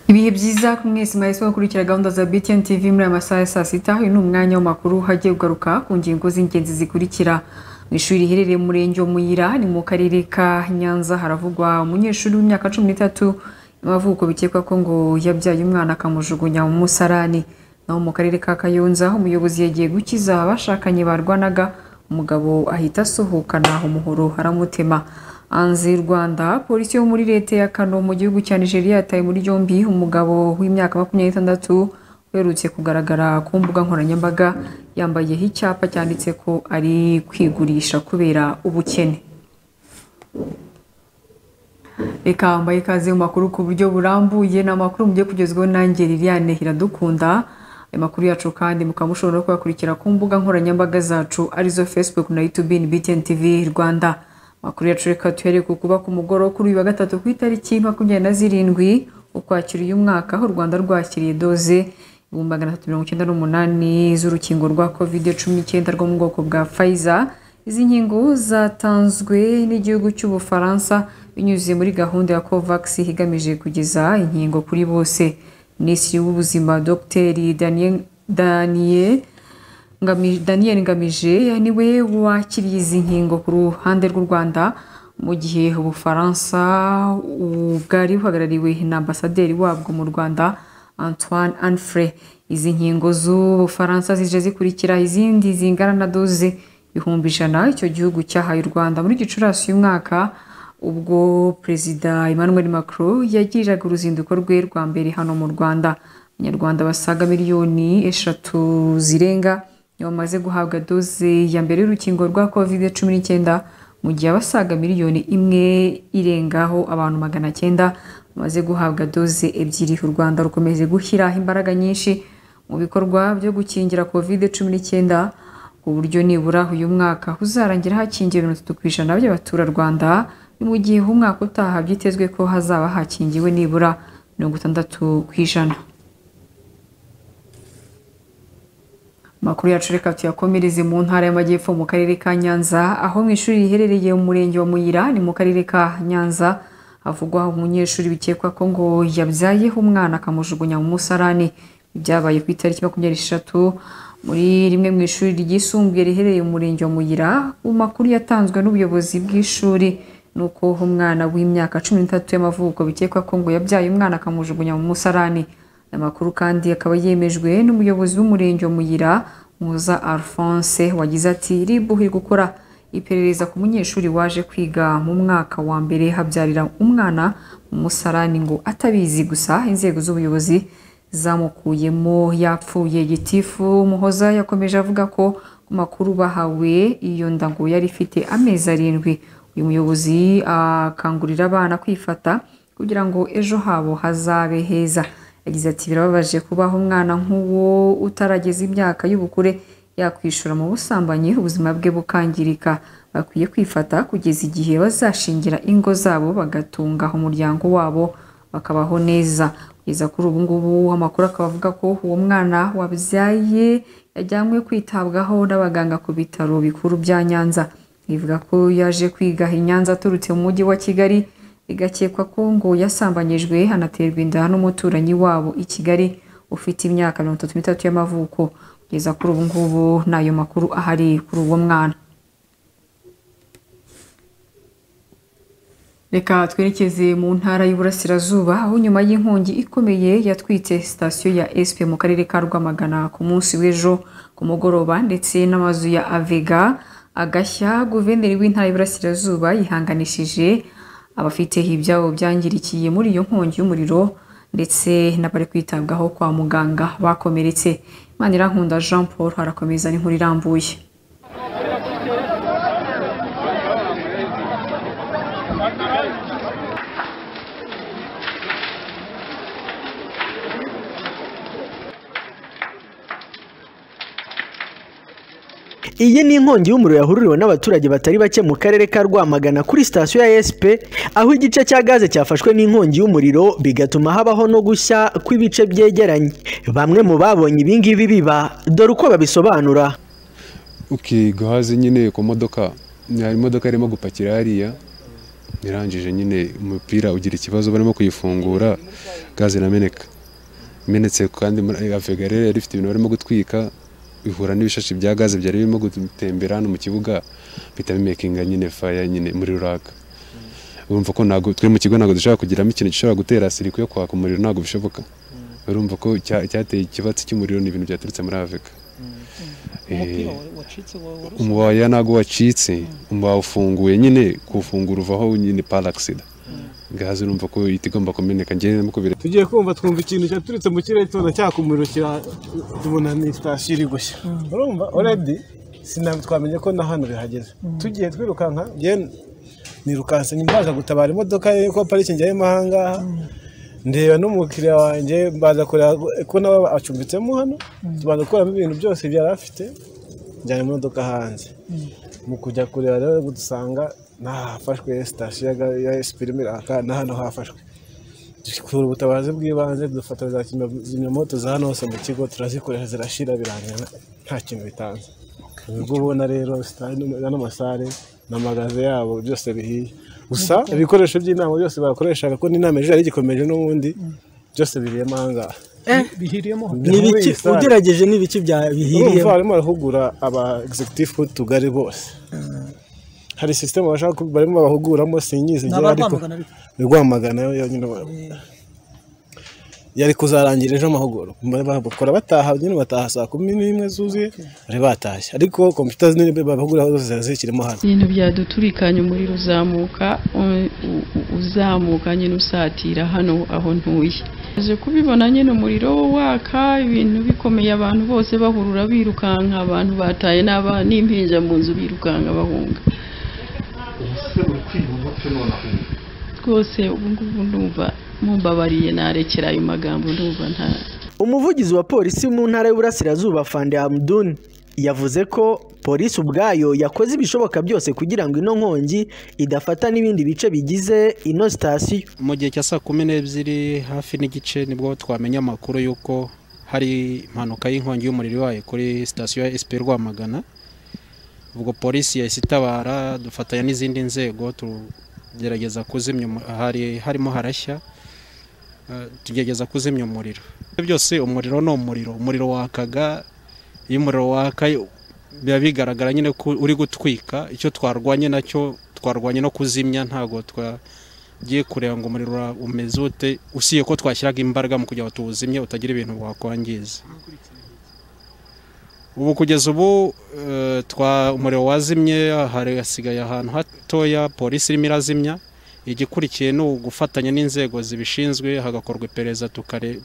ibihe byiza ku mwese mwahise mukurikira gahunda za btn tv muri aya masaha ya saa sita uyu ni umwanya w'amakuru hagiye ugaruka ku ngingo z'ingenzi zikurikira mu ishuri riherereye mu murenge wa muyira ni mu karere ka nyanza haravugwa umunyeshuri w'imyaka cumi n'itatu y'amavuko bikekwa ko ngo yabyaye umwana akamujugunya mu musarani naho mu karere ka kayonza umuyobozi yagiye gukiza abashakanye barwanaga umugabo ahita asohokana umuhoro aramutema hanze y'u rwanda polisi yo muri leta ya kano mu gihugu cya nigeria yataye muri yombi umugabo w'imyaka makumyabiri n'itandatu uherutse kugaragara ku mbuga nkoranyambaga yambayeho icyapa cyanditse ko ari kwigurisha kubera ubukene reka mbaye ikaze mu makuru ku buryo burambuye ni amakuru mugiye kugezweho nanjye liliane iradukunda aya makuru yacu kandi mukaba mushobora no kuyakurikira ku mbuga nkoranyambaga zacu arizo facebook na youtube na btn tv rwanda amakuru yacu reka tuhere ku kuba ku mugoroba kuri uyu wa gatatu ku itariki makumyabiri na zirindwi ukwakira uyu mwaka aho u rwanda rwakiriye doze ibihumbi magana atatu mirongo icyenda n'umunani z'urukingo rwa kovide cumi n'icyenda rwo mu bwoko bwa pfizer izi nkingo zatanzwe n'igihugu cy'ubufaransa binyuze muri gahunda ya covax igamije kugeza inkingo kuri bose minisitiri w'ubuzima dr daniel, daniel Ngami- daniel ngamije niwe wakiriye izi nkingo ku ruhande rw'u rwanda mu gihe ubufaransa u- bwari buhagarariwe na ambasaderi wabwo mu rwanda antoine anfre izi nkingo z'ubufaransa zije zikurikira izindi zingana na doze ibihumbi ijana icyo gihugu cyahaye u rwanda muri gicurasi uyu mwaka ubwo perezida emmanuel macron yagiriraga uruzinduko rwe rwa mbere hano mu rwanda abanyarwanda basaga miliyoni eshatu zirenga nibo bamaze guhabwa doze ya mbere y'urukingo rwa covid cumi n'icyenda mu gihe abasaga miliyoni imwe irengaho abantu magana cyenda bamaze guhabwa doze ebyiri u rwanda rukomeje gushyira imbaraga nyinshi mu bikorwa byo gukingira covid cumi n'icyenda ku buryo nibura uyu mwaka uzarangira hakingiwe mirongo itatu ku ijana by'abaturarwanda ni mu gihe umwaka utaha byitezwe ko hazaba hakingiwe nibura mirongo itandatu ku ijana Amakuru yacu reka tuyakomereze mu ntara y'amajyepfo mu karere ka Nyanza aho mu ishuri riherereye mu murenge wa Muyira ni mu karere ka Nyanza havugwaho umunyeshuri bikekwa ko ngo yabyayeho umwana akamujugunya mu musarani byabaye ku itariki makumyabiri n'eshatu muri rimwe mu ishuri ryisumbuye riherereye mu murenge wa Muyira mu makuru yatanzwe n'ubuyobozi bw'ishuri ni uko umwana w'imyaka cumi n'itatu y'amavuko bikekwa ko ngo yabyaye umwana akamujugunya mu musarani aya makuru kandi akaba yemejwe n'umuyobozi w'umurenge wa Muyira Muza Alphonse wagize ati RIB iri gukora iperereza ku munyeshuri waje kwiga mu mwaka wa mbere habyarira umwana mu musarani ngo atabizi gusa inzego z'ubuyobozi zamukuyemo yapfuye gitifu Muhoza yakomeje avuga ko ku makuru bahawe iyo nda ngo yari ifite amezi arindwi uyu muyobozi akangurira abana kwifata kugira ngo ejo habo hazabe heza yagize ati birababaje kubaho umwana nk'uwo utarageza imyaka y'ubukure yakwishora mu busambanyi ubuzima bwe bukangirika bakwiye kwifata kugeza igihe bazashingira ingo zabo bagatunga umuryango wabo bakabaho neza kugeza kuri ubu ngubu amakuru akaba avuga ko uwo mwana wabyaye yajyanywe kwitabwaho n'abaganga ku bitaro bikuru bya Nyanza ivuga ko yaje kwiga i Nyanza aturutse mu mujyi wa Kigali bigakekwa ko ngo yasambanyijwe anaterwa inda n'umuturanyi wabo i Kigali ufite imyaka mirongo itatu n'itatu y'amavuko kugeza kuri ubu ngubu n'ayo makuru ahari kuri uwo mwana reka twerekeze mu ntara y'uburasirazuba aho nyuma y'inkongi ikomeye yatwitse sitasiyo ya SP mu karere ka Rwamagana ku munsi w'ejo ku mugoroba ndetse n'amazu ya Avega agashya guverineri w'intara y'uburasirazuba yihanganishije abafite ibyabo byangirikiye muri iyo nkongi y'umuriro ndetse n'abari kwitabwaho kwa muganga bakomeretse Manirankunda Jean Paul harakomeza n'inkuru irambuye iyi ni inkongi y'umuriro yahururiwe n'abaturage batari bake mu karere ka rwamagana kuri sitasiyo ya sp aho igice cya gaze cyafashwe n'inkongi y'umuriro bigatuma habaho no gushya kw'ibice byegeranye bamwe mu babonye ibingibi biba dore uko babisobanura ukiga hasi nyine ku modoka hari imodoka irimo gupakira hariya irangije nyine umupira ugira ikibazo barimo kuyifungura gaze irameneka imenetse kandi avegarere yari ifite ibintu barimo gutwika ihura n'ibishashi bya gaze byari birimo gutembera hano mu kibuga bihita bimekinga nyine faya nyine muri ruraka urumva ko ntabwo twe mu kigo ntabwo dushobora kugiramo ikintu gishobora gutera siriko yo kwaka umuriro ntabwo bishoboka urumva ko cyateye ikibatsi cy'umuriro ni ibintu byaturutse muri avega umubaya ntabwo wacitse umubaya ufunguye nyine kuwufungura uvaho nyine paragisida gaze urumva ko ihita igomba kumeneka ngende no kubireba tugiye kumva twumva ikintu cyaturutse mu kirere tubona cyakumuriro tubona ni sitasiyo iri gushya urumva oredi sinabwo twamenye ko na hano bihageze tugiye twirukanka nirukanse mbaza gutabara imodoka ye ko parikingi yarimo ahangaha ndeba n'umukiriya wanjye mbaza kureba ko nawe acumbitsemo hano tubanza gukuramo ibintu byose byari afite njyana imodoka hanze mu kujya kureba rero dusanga ntahafashwe sitasiyo ya esipi irimo iraka na hano hafashwe dukura ubutabazi bw'ibanze dufata za kizimyamoto za hano hose mu kigo turazikoresha zirashira birangira nta kintu bitanze ubwo ubona rero ano masare n'amagaze yabo byose bihiye gusa ibikoresho by'inama byose bakoreshaga ko n'inama ejo yari igikomeje n'ubundi byose biriyemo ahangaha ugerageje n'ibiki bihiriye barimo barahugura aba egisegitifu b'utugari bose hari sisiteme barimo bahuguramo sinyizi igihe ariko rwamagana yo nyine yari kuzarangira ejo amahugurwa bakora bataha nyine bataha saa kumi n'imwe zuzuye bari batashye ariko kompiyuta zimwe bahugura zose zikirimo hano ibintu byaduturikanye umuriro uzamuka uzamuka nyine usatira hano aho ntuye aje kubibona nyine umuriro waka ibintu bikomeye abantu bose bahurura birukanka abantu bataye n'impinja mu nzu birukanka bahunga rwose ubu ngubu ndumva mumbabariye narekera ayo magambo ndumva nta umuvugizi wa polisi mu ntara y'uburasirazuba fande hamuduni yavuze ko polisi ubwayo yakoze ibishoboka byose kugira ngo ino nkongi idafata n'ibindi bice bigize ino sitasiyo mu gihe cya saa kumi n'ebyiri hafi n'igice nibwo twamenya amakuru y'uko hari impanuka y'inkongi y'umuriro wayo kuri sitasiyo ya esipi rwamagana ubwo polisi yahise itabara dufatanya n'izindi nzego tugerageza kuzimya hari harimo harashya tugerageza kuzimya umuriro byose umuriro ni umuriro umuriro wakaga iyo umuriro waka biba bigaragara nyine ko uri gutwika icyo twarwanye nacyo twarwanye no kuzimya ntabwo twagiye kureba ngo umuriro umeze ute usiye ko twashyiraga imbaraga mu kugira ngo tuwuzimye utagira ibintu wakwangiza ubu kugeza ubu umuriro wazimye hasigaye ahantu hatoya polisi irimo irazimya igikurikiye ni ugufatanya n'inzego zibishinzwe hagakorwa iperereza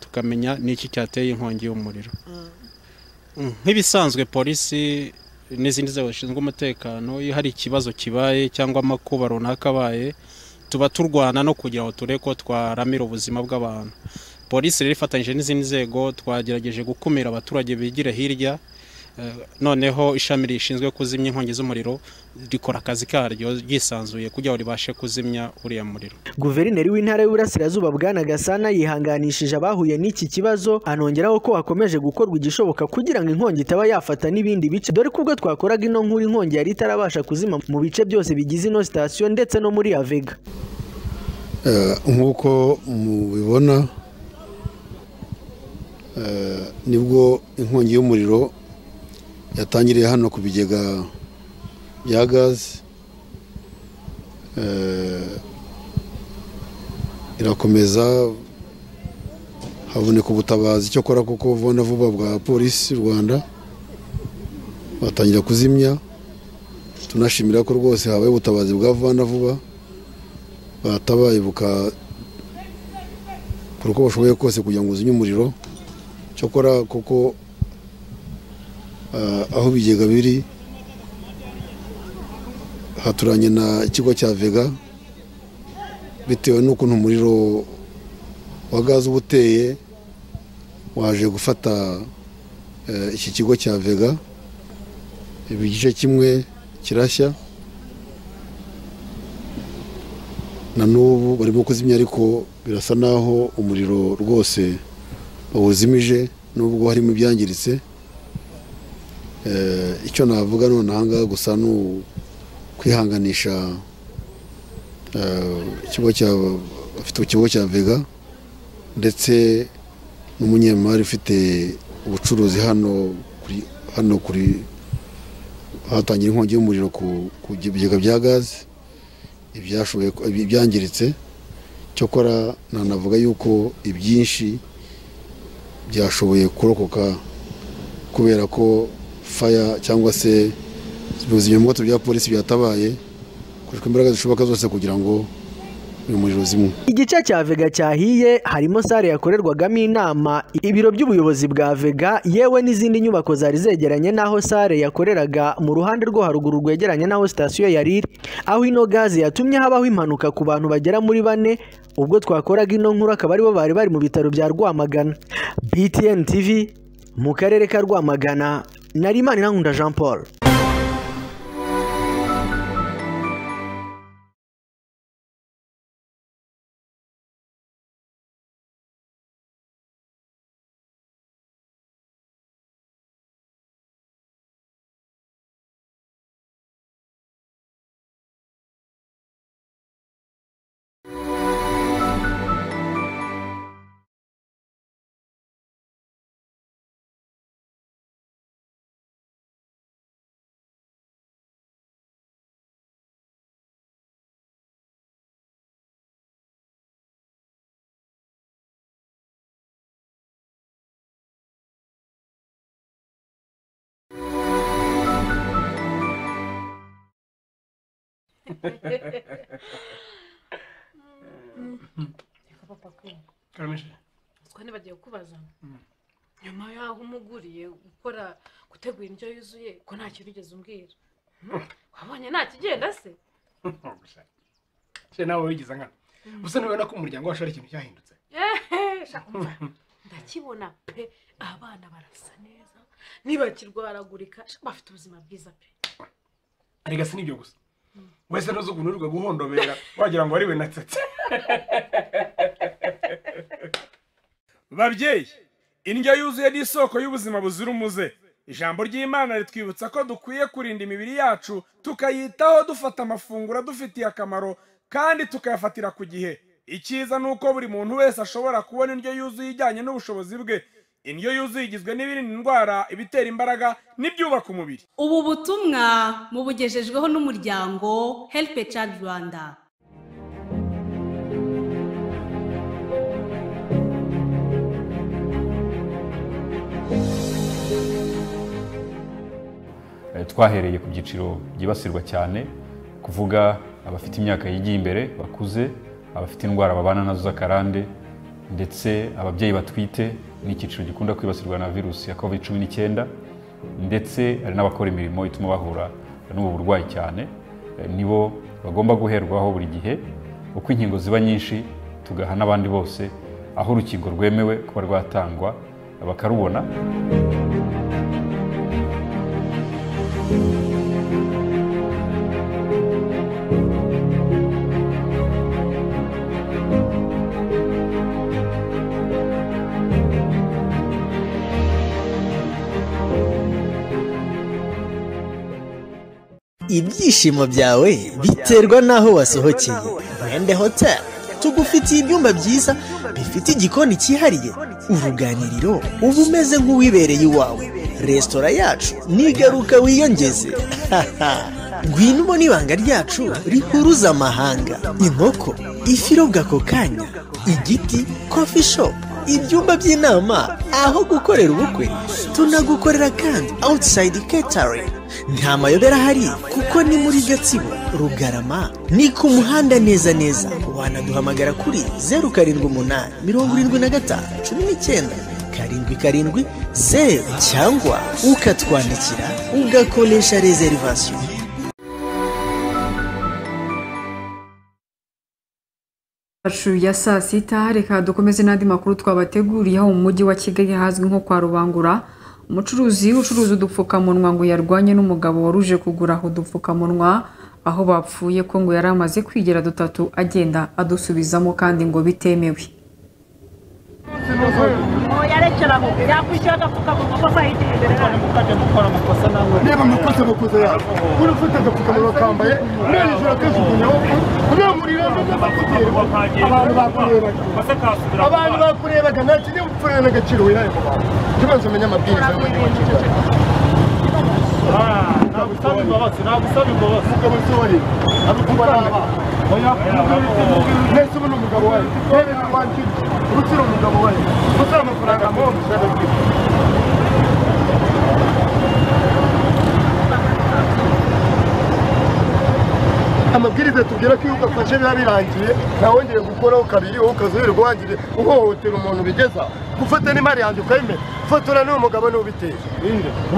tukamenya n'iki cyateye inkongi y'umuriro nk'ibisanzwe polisi n'izindi nzego zishinzwe umutekano iyo hari ikibazo kibaye cyangwa amakuba runaka abaye tuba turwana no kugira ngo turebe ko twaramira ubuzima bw'abantu polisi rero ifatanyije n'izindi nzego twagerageje gukumira abaturage bigira hirya noneho ishami rishinzwe kuzimya inkongi z'umuriro rikora akazi karyo ryisanzuye kugira ngo ribashe kuzimya uriya muriro guverineri w'intara y'uburasirazuba bwana gasana yihanganishije abahuye n'iki kibazo anongeraho ko hakomeje gukorwa igishoboka kugira ngo inkongi itaba yafata n'ibindi bice dore ko ubwo twakoraga ino nkuru inkongi yari itarabasha kuzima mu bice byose bigize ino sitasiyo ndetse no muri avega nk'uko mubibona nibwo inkongi y'umuriro yatangiriye hano ku bigega bya gaze irakomeza haboneka ubutabazi icyo akora kuko ubona vuba bwa polisi y'u rwanda batangira kuzimya tunashimira ko rwose habaye ubutabazi bwa vuba na vuba batabaye bukakora uko bashoboye kose kugira ngo uzimye umuriro cyakora kuko aho ibigega biri haturanye na ikigo cya vega bitewe n'ukuntu umuriro wa gaze uba uteye waje gufata iki kigo cya vega igice kimwe kirashya na n'ubu barimo kuzimya ariko birasa n'aho umuriro rwose bawuzimije n'ubwo harimo ibyangiritse icyo navuga none ahangaha gusa ni ukwihanganisha ikigo cya afite ikigo cya vega ndetse n'umunyemari ufite ubucuruzi hano kuri hano kuri hatangira inkongi y'umuriro ku ku bigega bya gaze ibyashoboye ko- ibi- ibyangiritse cyokora nanavuga yuko ibyinshi byashoboye kurokoka kubera ko faya cyangwa se ubuzimyamwoto bya polisi byatabaye hakoreshwa imbaraga zishoboka zose kugira ngo uyu muriro uzimwe igice cya vega cyahiye harimo sare yakorerwagamo inama ibiro by'ubuyobozi bwa vega yewe n'izindi nyubako zari zegeranye n'aho sare yakoreraga mu ruhande rwo haruguru rwegeranye n'aho sitasiyo yari iri aho ino gaze yatumye habaho impanuka ku bantu bagera muri bane ubwo twakoraga ino nkuru akaba aribo bari bari mu bitaro bya rwamagana btn tv mu karere ka rwamagana nari imaninakunda jean paul twa ntibagiye kubaza nyuma y'aho umuguriye gukora gutegura indyo yuzuye ko nta kintu ugeze umbwira wabonye nta kigenda se se nawe wigize nkana gusa ntubona ko umuryango wacu ari ikintu cyahindutse Ehe, sha, umva, ndakibona pe abana barasa neza ntibakirwaragurika sha, bafite ubuzima bwiza pe arega si nibyo gusa wese ntuzi ukuntu urirwa guhondobera wagira ngo ariwe natsetse babyeyi indyo yuzuye ni isoko y'ubuzima buzira umuze ijambo ry'imana ritwibutsa ko dukwiye kurinda imibiri yacu tukayitaho dufata amafunguro adufitiye akamaro kandi tukayafatira ku gihe icyiza ni uko buri muntu wese ashobora kubona indyo yuzuye ijyanye n'ubushobozi bwe indyo yuzuye igizwe n'ibirinda indwara ibitera imbaraga n'ibyubaka umubiri ubu butumwa mubugejejweho n'umuryango help a child rwanda Eh, twahereye ku byiciro byibasirwa cyane kuvuga abafite imyaka yigiye imbere bakuze abafite indwara babana nazo z'akarande ndetse ababyeyi batwite n'icyiciro gikunda kwibasirwa na virusi ya covid cumi n'icyenda ndetse hari n'abakora imirimo ituma bahura n'ubu burwayi cyane Eh, nibo bagomba guherwaho buri gihe uko inkingo ziba nyinshi tugaha n'abandi bose aho urukingo rwemewe kuba rwatangwa bakarubona ibyishimo byawe biterwa n'aho wasohokeye mwende hotel tugufitiye ibyumba byiza bifite igikoni cyihariye uruganiriro uba umeze nk'uwibereye iwawe resitora yacu nigaruka wiyongeze ngwino ubona ibanga ryacu rihuruza amahanga inkoko ifi irobwa ako kanya igiti kofi shop ibyumba by'inama aho gukorera ubukwe tunagukorera kandi outside catering nta mayobera ahari kuko ni muri gatsibo rugarama ni ku muhanda neza neza wanaduhamagara kuri zeru karindwi umunani mirongo irindwi na gatanu cumi n'icyenda karindwi karindwi zeru cyangwa ukatwandikira ugakoresha reservation yacu ya saa sita reka dukomeze n'andi makuru twabateguriye aho mu mujyi wa kigali hazwi nko kwa rubangura umucuruzi ucuruza udupfukamunwa ngo yarwanye n'umugabo waruje kugura udupfukamunwa aho bapfuye ko ngo yari amaze kwigira dutatu agenda adusubizamo kandi ngo bitemewe yarekeraho yakwishyura agapfukamunwa ko kwahitira imbere yayo mukajya mukora amakosa nawe niba amakosa makuze yawe uri ufite agapfukamunwa kambaye none ijoro akajugunyaho kunamurira abantu bakurebaga abantu bakurebaga nta kindi upfurira n'agaciro wiraye mu bantu tubanza umenya amabwiriza y'amategeko nagusaba imbabazi nagusaba imbabazi umugabo nsohore abikubara abana mwese ubu ni umugabo wayo mwese wanjye usira umugabo wayo usira amafaranga mu mushaka kwiga amabwiriza tubwira ko iyo ugafashe biba birangiye ntawongere gukoraho kabiri wowe ukazuherwa wangire uhohotera umuntu ubigeza gufata n'imari yanjye ukayimena fotora n'uwo mugabo n'ubiteje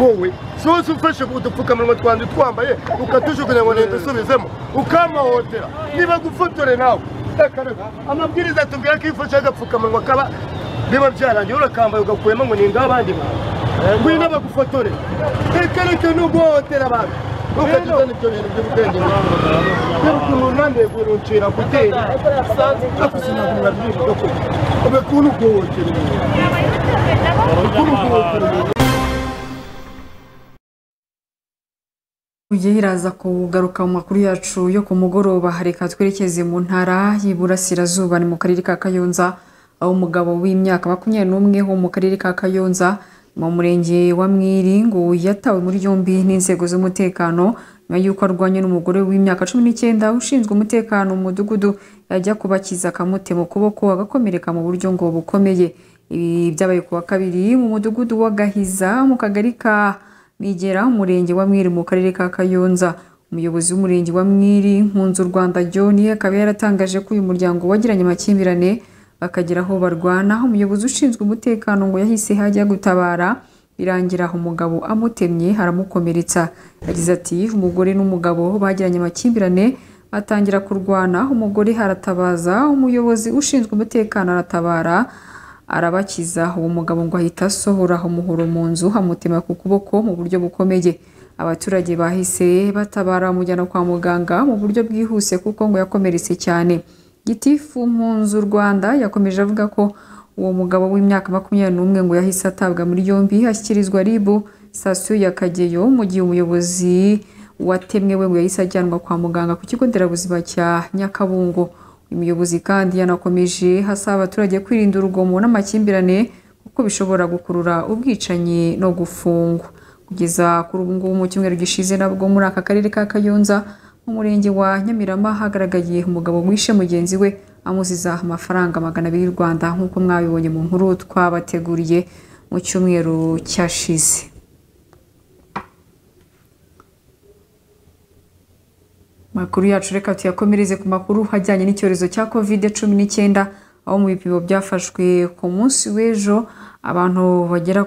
wowe si wose ufashe udupfukamunwa twanjye twambaye ukatujugunya ngo leta isubizemo ukamuhohotera niba gufotore nawe akareka amabwiriza tubwira ko iyo ufashe agapfukamunwa kaba biba byarangiye urakambaye ugakuyemo ngo ni ngabandi bantu ngwino bagufotore reka reka ni uguhohotera abantu ukagize n'ibyo bintu by'ubwenge ukuntu nandiye guruncira gutera ariko sinabura byivuga ko ube kuntu guhotera ukuntu guhotera Ugiye iraza kugaruka mu makuru yacu yo ku mugoroba reka twerekeze mu ntara y'iburasirazuba ni mu karere ka kayonza aho umugabo w'imyaka makumyabiri n'umwe wo mu karere ka kayonza mu murenge wa mwiringu yatawe muri yombi n'inzego z'umutekano nyuma y'uko arwanye n'umugore w'imyaka cumi n'icyenda ushinzwe umutekano mu mudugudu yajya kubakiza akamutema ukuboko agakomereka mu buryo ngo bukomeye ibi byabaye ku wa kabiri mu mudugudu w'agahiza mu kagari ka migera umurenge wa mwiri mu karere ka kayonza umuyobozi w'umurenge wa mwiri nkunzu rwanda john akaba yaratangaje ko uyu muryango wagiranye amakimbirane bakagera aho barwana umuyobozi ushinzwe umutekano ngo yahise hajya gutabara birangira umugabo amutemye haramukomeretsa yagize ati umugore n'umugabo bagiranye amakimbirane batangira kurwana umugore haratabaza umuyobozi ushinzwe umutekano aratabara arabakiza uwo mugabo ngo ahita asohora umuhoro mu nzu amutema ku kuboko mu buryo bukomeye abaturage bahise batabara amujyana kwa muganga mu buryo bwihuse kuko ngo yakomeretse cyane gitifu mpunzu rwanda yakomeje avuga ko uwo mugabo w'imyaka makumyabiri n'umwe ngo yahise atabwa muri yombi ashyikirizwa ribu sitasiyo ya kageyo mu gihe umuyobozi watemwe we ngo yahise ajyanwa kwa muganga ku kigo nderabuzima cya nyakabungo uyu muyobozi kandi yanakomeje asaba abaturage kwirinda urugomo n'amakimbirane kuko bishobora gukurura ubwicanyi no gufungwa kugeza kuri ubu ngubu mu cyumweru gishize nabwo muri aka karere ka kayonza mu murenge wa nyamirama hagaragaye umugabo wishe mugenzi we amuziza amafaranga magana abiri y'u rwanda nk'uko mwabibonye mu nkuru twabateguriye mu cyumweru cyashize makuru yacu reka tuyakomereze ku makuru ajyanye n'icyorezo cya kovide cumi n'icyenda aho mu bipimo byafashwe ku munsi w'ejo abantu bagera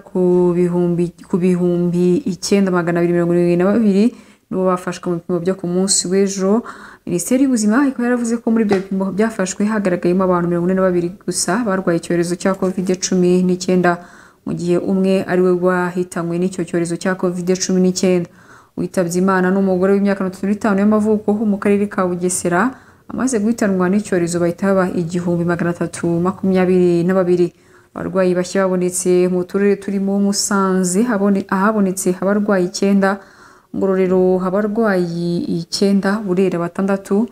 ku bihumbi icyenda magana abiri mirongo irindwi na babiri nibo bafashwe mu bipimo byo ku munsi w'ejo minisiteri y'ubuzima ikaba yaravuze ko muri ibyo bipimo byafashwe hagaragayemo abantu mirongo ine na babiri gusa barwaye icyorezo cya kovide cumi n'icyenda mu gihe umwe ari we wahitanywe n'icyo cyorezo cya kovide cumi n'icyenda witabye imana n'umugore w'imyaka mirongo itatu n'itanu y'amavuko ho mu karere ka bugesera amaze guhitanwa n'icyorezo bahita baba igihumbi magana atatu makumyabiri na babiri abarwayi bashya babonetse mu turere turimo musanze ahabonetse abarwayi icyenda ngororero abarwayi icyenda burera batandatu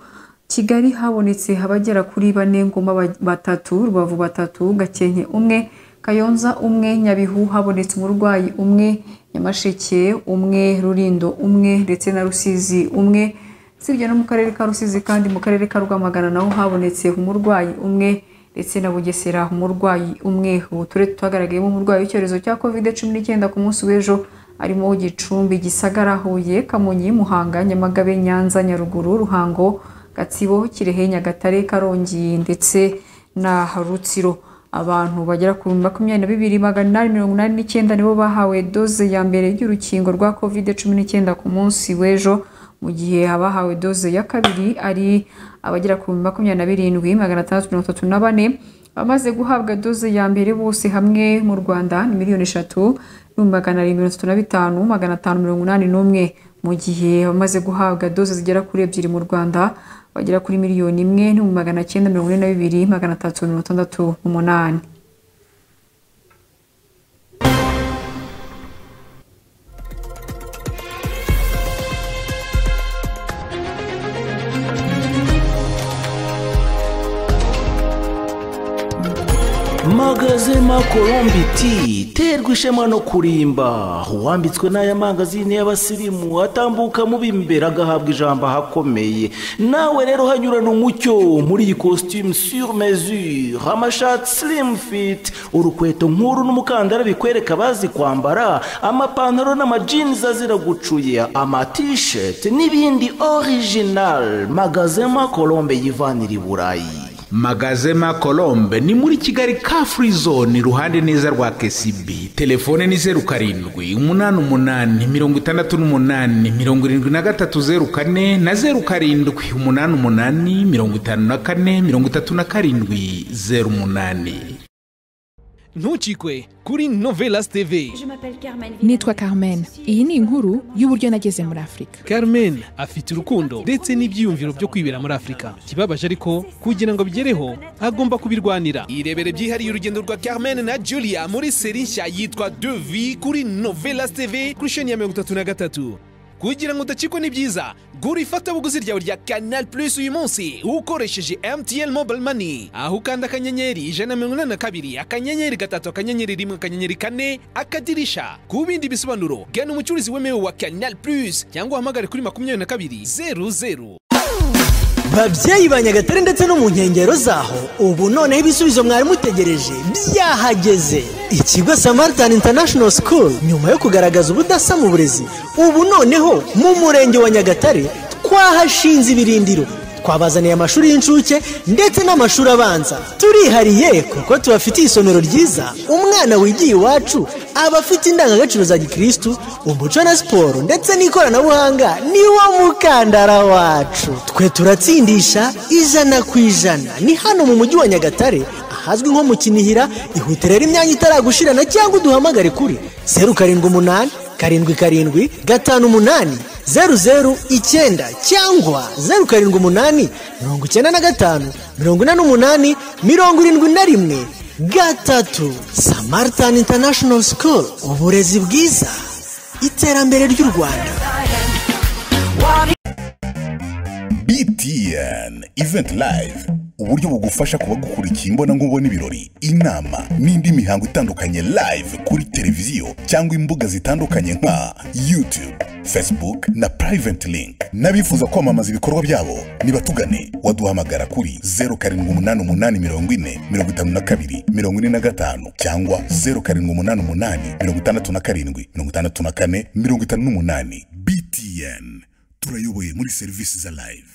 kigali habonetse abagera kuri bane ngoma batatu rubavu batatu gakenke umwe kayonza umwe nyabihu habonetse umurwayi umwe nyamasheke umwe rurindo umwe ndetse na rusizi umwe usibye no mu karere ka rusizi kandi mu karere ka rwamagana naho habonetse umurwayi umwe ndetse na bugesera umurwayi umwe ubu turere tutagaragayemo umurwayi w'icyorezo cya kovide cumi n'icyenda ku munsi w'ejo harimo gicumbi gisagara huye kamonyi muhanga nyamagabe nyanza nyaruguru ruhango gatsibo kirehe nyagatare karongi ndetse na rutsiro abantu bagera ku makumyabiri na bibiri magana inani mirongo inani n'icyenda nibo bahawe doze ya mbere y'urukingo rwa kovide cumi n'icyenda ku munsi w'ejo mu gihe abahawe doze ya kabiri ari abagera ku makumyabiri na birindwi magana atandatu mirongo itatu na bane abamaze guhabwa doze ya mbere bose hamwe mu rwanda ni miliyoni eshatu n'ibihumbi magana arindwi mirongo itatu na bitanu magana atanu mirongo inani n'umwe mu gihe abamaze guhabwa doze zigera kuri ebyiri mu rwanda bagera kuri miliyoni imwe n'ibihumbi magana cyenda mirongo ine na bibiri magana atatu mirongo itandatu n'umunani magazema kolombiti terwa ishema no kurimba uwambitswe n'aya mangazini y'abasirimu atambuka mu b'imbere agahabwa ijambo ahakomeye nawe rero hanyurana umucyo muri iyi costume sur mesure amashati slim fit urukweto nk'uru n'umukandara bikwereka abazi kwambara amapantaro n'amajinzi azira gucuye amatisheti n'ibindi original magazema kolombe yivanira i burayi magazema colombe ni muri kigali ka free zone iruhande neza rwa kcb telefone ni zeru karindwi umunani umunani mirongo itandatu n'umunani mirongo irindwi na gatatu zeru kane na zeru karindwi umunani umunani mirongo itanu na kane mirongo itatu na karindwi zeru umunani ntukikwe kuri novelas tv nitwa carmen iyi ni inkuru y'uburyo nageze muri afurika carmen afite urukundo ndetse n'ibyiyumviro byo kwibera muri afurika ikibabaje ariko kugira ngo abigereho agomba kubirwanira irebere byihariye urugendo rwa carmen na julia muri seri nshya yitwa devi kuri novelas tv kuri sheni ya mirongo itatu na gatatu kugira ngo udacikwe n'ibyiza gura ifatabuguzi ryawe rya canal plus uyu munsi ukoresheje mtn mobile money aho ukanda akanyenyeri ijana na mirongo inani na kabiri akanyenyeri gatatu akanyenyeri rimwe akanyenyeri kane akadirisha ku bindi bisobanuro gana umucuruzi wemewe wa canal plus cyangwa uhamagare kuri makumyabiri na kabiri zeru zeru babyeyi ba nyagatare ndetse no mu nkengero zaho ubu noneho ibisubizo mwari mutegereje byahageze ikigo samaritan international school nyuma yo kugaragaza ubudasa mu burezi ubu noneho mu murenge wa nyagatare twahashinze ibirindiro twabazaniye amashuri y'incuke ndetse n'amashuri abanza turihariye kuko tubafitiye isomero ryiza umwana wigiye iwacu aba afite indangagaciro za gikirisitu umuco na siporo ndetse n'ikoranabuhanga ni wo mukandara wacu twe turatsindisha ijana ku ijana ni hano mu mujyi wa nyagatare ahazwi nko mu kinihira ihute rero imyanya itaragushirana cyangwa uduhamagare kuri zeru karindwi umunani karindwi karindwi gatanu umunani zeru zeru icyenda cyangwa zeru karindwi umunani mirongo icyenda na gatanu mirongo ine n'umunani mirongo irindwi na rimwe gatatu samaritani intanashono sikuru uburezi bwiza iterambere ry'u rwanda BTN Event Live uburyo bugufasha kuba gukurikiye imbonankubone ibirori inama n'indi mihango itandukanye live kuri televiziyo cyangwa imbuga zitandukanye nka YouTube, Facebook na Private Link n'abifuza kwamamaza ibikorwa byabo nibatugane waduhamagara kuri 0788405452 cyangwa 0788567458 BTN turayoboye muri serivisi za live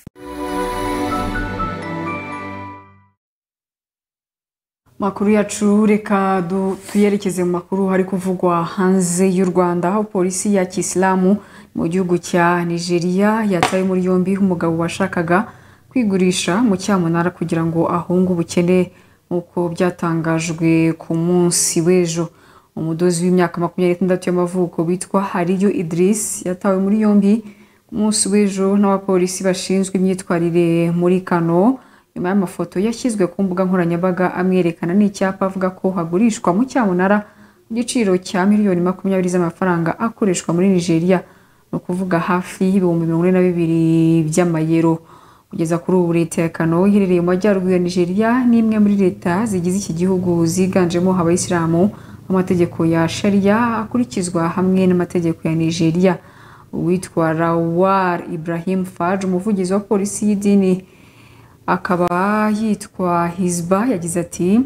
makuru yacu reka du- tuyerekeze mu makuru hari kuvugwa hanze y'u rwanda aho polisi ya kisilamu mu gihugu cya nigeria yataye muri yombi umugabo washakaga kwigurisha mu cyamunara kugira ngo ahunge ubukene nk'uko byatangajwe ku munsi w'ejo umudozi w'imyaka makumyabiri n'itandatu y'amavuko witwa hariyo idirisi yatawe muri yombi ku munsi w'ejo n'abapolisi bashinzwe imyitwarire muri kano nyuma y'amafoto yashyizwe ku mbuga nkoranyambaga amwerekana n'icyapa avuga ko hagurishwa mu cyamunara ku giciro cya miliyoni makumyabiri z'amafaranga akoreshwa muri nigeria ni ukuvuga hafi y'ibihumbi mirongo ine na bibiri by'amayero kugeza kuri ubu leta ya kano iherereye mu majyaruguru ya nigeria ni imwe muri leta zigize iki gihugu ziganjemo abayisilamu amategeko ya sharia akurikizwa hamwe n'amategeko ya nigeria uwitwa rawar ibrahim faj umuvugizi wa polisi y'idini akaba yitwa hizba yagize ati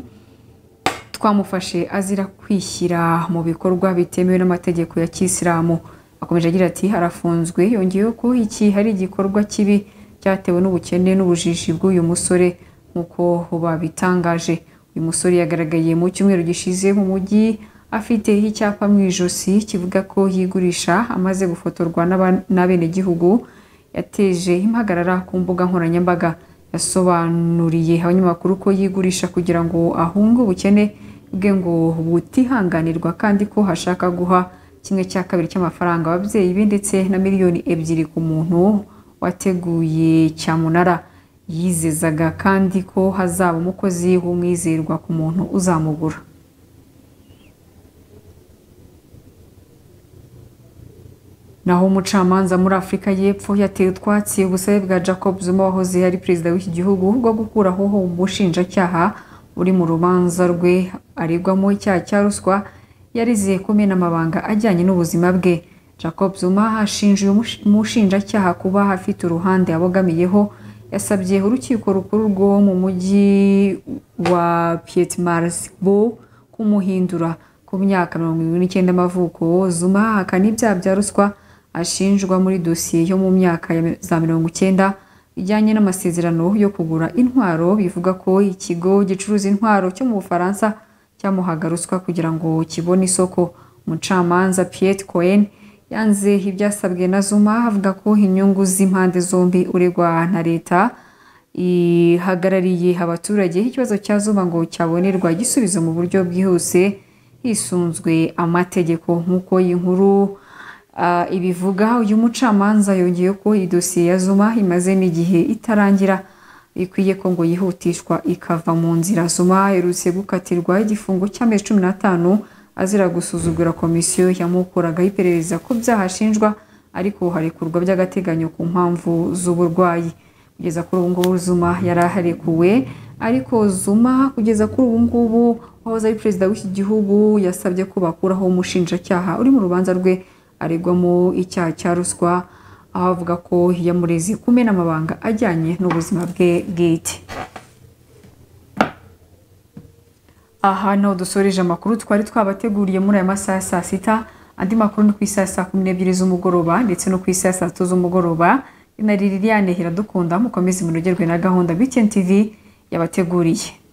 twamufashe azira kwishyira mu bikorwa bitemewe n'amategeko ya kisilamu akomeje agira ati arafunzwe yongeyeho ko iki hari igikorwa kibi cyatewe n'ubukene n'ubujiji bw'uyu musore nk'uko babitangaje uyu musore yagaragaye mu cyumweru gishize mu mujyi afite icyapa mu ijosi kivuga ko yigurisha amaze gufotorwa n'aba- n'abenegihugu yateje impagarara ku mbuga nkoranyambaga yasobanuriye abanyamakuru ko yigurisha kugira ngo ahunge ubukene bwe ngo butihanganirwa kandi ko hashaka guha kimwe cya kabiri cy'amafaranga ababyeyi be ndetse na miliyoni ebyiri ku muntu wateguye cyamunara yizezaga kandi ko hazaba umukozi w'umwizerwa ku muntu uzamugura naho umucamanza muri afurika y'epfo yateye utwatsi ubusabe bwa jacob zuma wahoze ari perezida w'iki gihugu bwo gukuraho umushinjacyaha uri mu rubanza rwe aregwamo icyaha cya ruswa yariziye kumena amabanga ajyanye n'ubuzima bwe jacob zuma ashinja uyu mushi- umushinjacyaha kuba afite uruhande abogamiyeho yasabye urukiko rukuru rwo mu mujyi wa pietmarsburg kumuhindura ku myaka mirongo irindwi n'icyenda y'amavuko zuma ahakana ibyaha bya ruswa ashinjwa muri dosiye yo mu myaka ya mi- za mirongo icyenda ijyanye n'amasezerano yo kugura intwaro bivuga ko ikigo gicuruza intwaro cyo mu bufaransa cyamuhaga ruswa kugira ngo kibone isoko umucamanza piet cohen yanze ibyasabwe na zuma avuga ko inyungu z'impande zombi uregwa na leta ihagarariye abaturage ikibazo cya zuma ngo cyabonerwa igisubizo mu buryo bwihuse hisunzwe amategeko nk'uko iyi nkuru ah, ibivuga uyu mucamanza yongeye ko iyi dosiye ya zuma imaze n'igihe itarangira ikwiye ko ngo yihutishwa ikava mu nzira zuma aherutse gukatirwa igifungo cy'amezi cumi n'atanu azira gusuzugura komisiyo yamukoraga iperereza ku byaha ashinjwa ariko harekurwa by'agateganyo ku mpamvu z'uburwayi kugeza kuri ubu ngubu zuma yari aharekuwe ariko zuma kugeza kuri ubu ngubu wahoze ari perezida w'iki gihugu yasabye ko bakuraho umushinjacyaha uri mu rubanza rwe aregwamo icyaha cya ruswa aho avuga ko yamureze kumena amabanga ajyanye n'ubuzima bwe bwite aha niho dusoreje amakuru twari twabateguriye muri aya masaha ya saa sita andi makuru ni ku isaha ya saa kumi n'ebyiri z'umugoroba ndetse no ku isaha ya saa tatu z'umugoroba na liliane iradukunda mukomeze munogerwe na gahunda btn tv yabateguriye